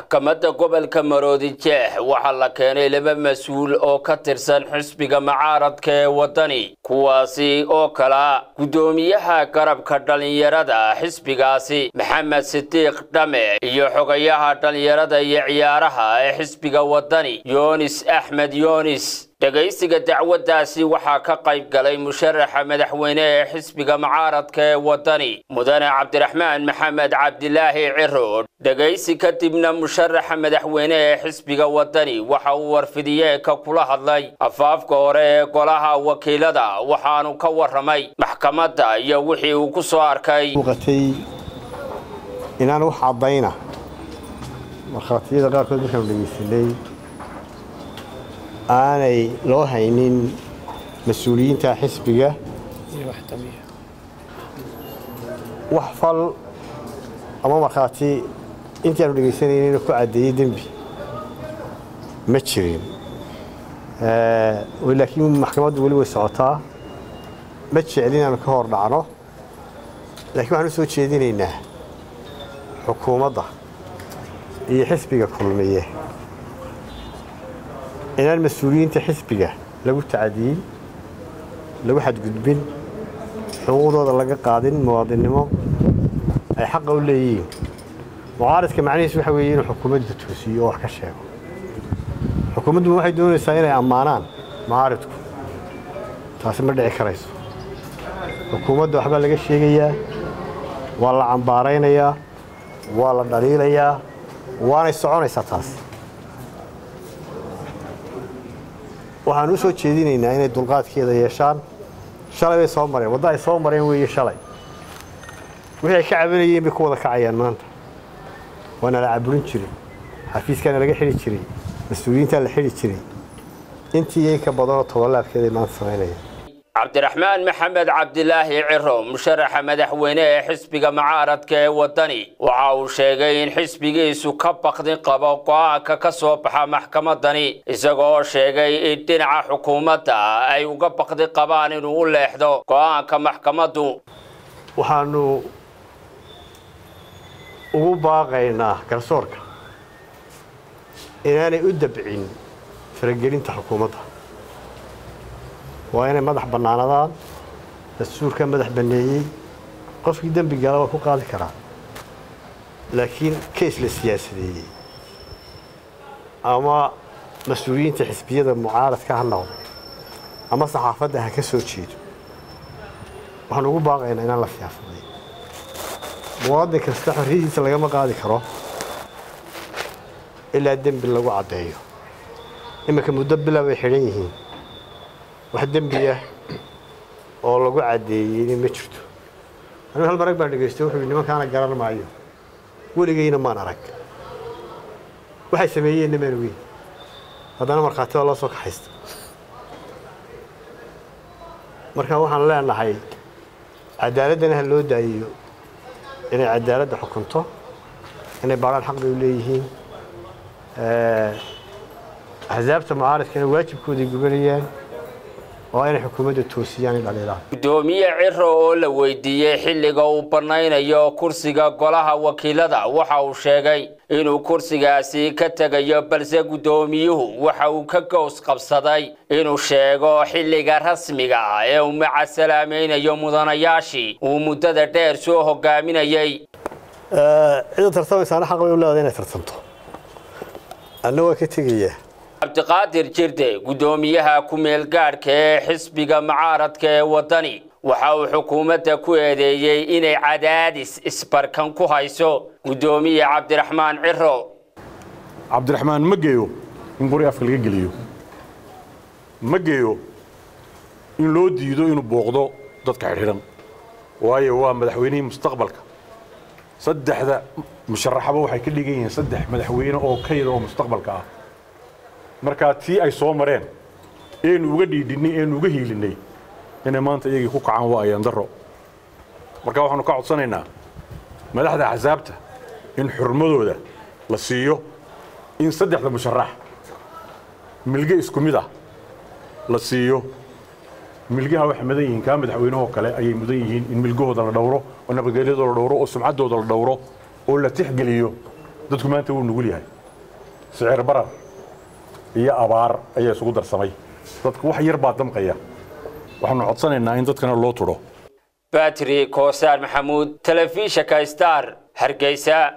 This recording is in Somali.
maxkamadda gobolka maroodi jeex waxaa la keenay laba mas-uul oo ka tirsan xisbiga mucaaradka ee waddani kuwaasi oo kala guddoomiyaha garabka dhallinyarada xisbigaasi maxamed sidiiq dhame iyo xogayaha dhallinyarada iyo ciyaaraha ee xisbiga waddani yoonis axmed yoonis dhegaysiga dacwaddaasi waxaa ka qayb galay musharaxa madaxweyne ee xisbiga mucaaradka ee waddani mudane cabdiraxmaan maxamed cabdilaahi ciro dhegaysi kadibna musharaxa madaxweyne ee xisbiga waddani waxa uu warfidiyeenka kula hadlay afaafka hore ee golaha wakiilada waxaanu ka warramay maxkamadda iyo wixii uu ku soo arkay muuqatay inaan wax caddayna markhaatiyada qaarkood markaanu dhegaysanay aanay loo haynin mas-uuliyiinta xisbiga wax fal ama markhaati intii aanu dhegaysanaynin ku caddeeyey dembi ma jirin laakiin maxkamaddu weli way socotaa ma jeclin inaanu ka hor dhacno laakiin waxaan u soo jeedinaynaa xukuumadda iyo xisbiga kulmiye inaan mas-uuliyiinta xisbiga lagu tacadiyin lagu xadgudbin xuquuqdooda laga qaadin muwaadinnimo ay xaqa u leeyihiin mucaaradka macnihiis waxa weeye inuu xukuumadda toosiyo oo wax ka sheego xukuumaddu waxay doonaysaa inay ammaanaan mucaaridku taasi ma dhici karayso xukuumadda waxbaa laga sheegayaa waa la cambaaraynayaa waa la dhaliilayaa waanay soconaysaa taas waxaan u soo jeedinaynaa inay dulqaadkeeda yeeshaan shalay bay soo mareen wadda ay soo mareen weeye shalay wixii ay ka cabanayeen bay ku wada kacayaan maanta waana la caburin jiray xafiiskaana laga xidhi jiray mas-uuliyiintaa la xidhi jiray intii iyay ka badanoo tobolaabkeeday maanta samaynayaan cabdiraxmaan maxamed cabdilaahi ciro musharaxa madaxweyne ee xisbiga mucaaradka ee waddani waxa uu sheegay in xisbigiisu ka baqdin qabo go'aanka ka soo baxa maxkamadani isagoo sheegay in dhinaca xukuumadda ay uga baqdi qabaan inuu u leexdo go'aanka maxkamaddu waxaanu ugu baaqaynaa garsoorka inaanay u dabcin faragelinta xukuumadda waa inay madax bannaanadaan dastuurka madax banneeyey qofkii dembi gala waa ku qaadi karaa laakiin keys la siyaasadeeyey ama mas-uuliyiinta xisbiyada mucaaradka ha noqdo ama saxaafadda ha ka soo jeedo waxaan ugu baaqaynaa inaan la siyaasaday muwaadin kasta xorriyadiisa lagama qaadi karo ilaa dembi lagu caddeeyo iminka muddo bila bay xidhan yihiin wax dembi ah oo lagu caddeeyeyni ma jirto anigu hal marag baan dhegaystay wuxuu yidhi nimankaana garan maayo weligayna maan arag waxay sameeyeenna maan ogeyn haddana markhaati waa loo soo kaxaysta marka waxaan leenahay cadaaladana ha loo daayiyo inay cadaaladda xukunto inay baadhaan xaq bay u leeyihiin axsaabta mucaaradkana waajibkooday gubanayaan oo inay xukuumadda toosiyaan dhaliilaan guddoomiye ciro oo la weydiiyey xilliga uu bannaynayo kursiga golaha wakiilada waxa uu sheegay inuu kursigaasi ka tegayo balse guddoomiyuhu waxa uu ka gows qabsaday inuu sheego xilliga rasmiga ah ee uu macasalaamaynayo mudanayaashii uu muddada dheer soo hogaaminayey cida tartamaysaana xaq bay u leedahay inay tartamto anna waa ka tegayaa cabdiqaadir jirde guddoomiyaha ku-meel gaadhka ee xisbiga mucaaradka ee waddani waxa uu xukuumadda ku eedeeyey inay cadaadis isbarkan ku hayso guddoomiye cabdiraxmaan ciro cabdiraxmaan ma geeyo in qori afka laga geliyo ma geeyo in loo diido inuu booqdo dadka xidhxidhan waayo waa madaxweynihii mustaqbalka saddexda musharaxaba waxay ka dhigan yihiin saddex madaxweyne oo kayda oo mustaqbalka ah markaa tii ay soo mareen eenu uga dhiidhinnay eenu uga hiilinnay inay maanta iyagii ku kacaan waa ayaan darro marka waxaanu ka codsanaynaa madaxda axsaabta in xurmadooda la siiyo in saddexda musharax milge isku mid ah la siiyo milgaha waxay mudan yihiin kaa madaxweynahoo kale ayay mudan yihiin in milgahooda la dhowro oo nabadgelyadooda la dhowro oo sumcaddooda la dhowro oo la tixgeliyo dadku maanta wuu nugul yahay sicir barar iyo abaar ayaa isugu darsamay dadku wax yar baa damqaya waxaanu codsanaynaa in dadkana loo tudho batri koosaan maxamuud telefishinka star hargeysa